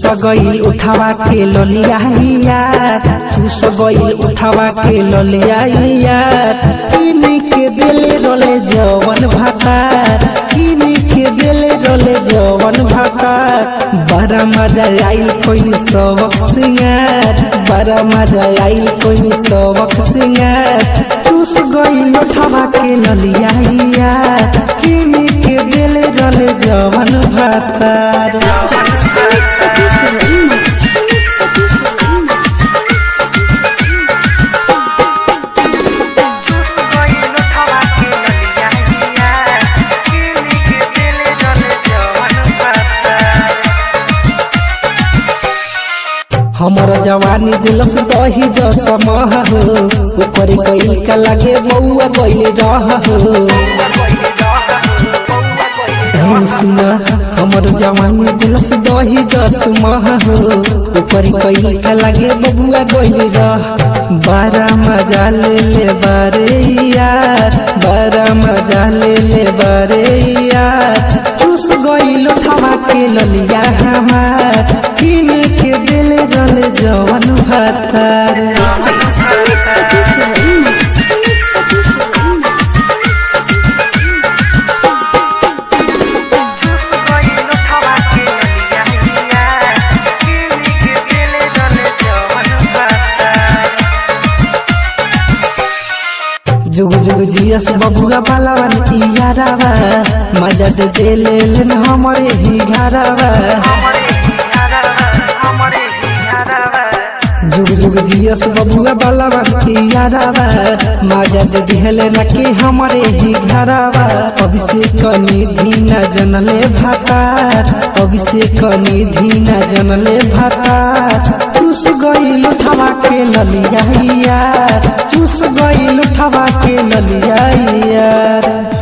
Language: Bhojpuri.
गईल उठावा के ललिया चूस गईल उठावा के ललिया किन के दिले रोले जवन भातार किन के दिले रोले जवन भातार बड़ा मजा आइल कोई सबक सिंगार बड़ा मजा आइल कोई सबक सिंगार चूस गईल उठावा के ललिया किन के दिले रोले जवन भातार Sumit Satish Remix. Sumit Satish Remix. हमर जवानी दिलस दही जस मह हो ओकर कइल का लागे बउआ गइल रह हो ए सुन हमर जवानी दिलस दही जस मह हो ओकर कइल का लागे बबुआ गइल रह बारा मजा ले ले बारे यार बारा मजा ले ले बारे यार चूस गइल थावा के ललिया हमार किन के दिल जल जवन भातार Sumit Satish Remix. Sumit Satish Remix. जुग जुग जियस बबुआ पालावन इयारावा मजा दे दे ले लेन हमरे ही घरावा जुग जुग जियस बबुआ पालावन इयारावा मजा दे दिहले न के हमरे ही घरावा अभिषेक निधि न जनले भातार अभिषेक निधि न जनले भातार चूस गईल उठावा के ललिया यार चूस गईल उठावा के ललिया यार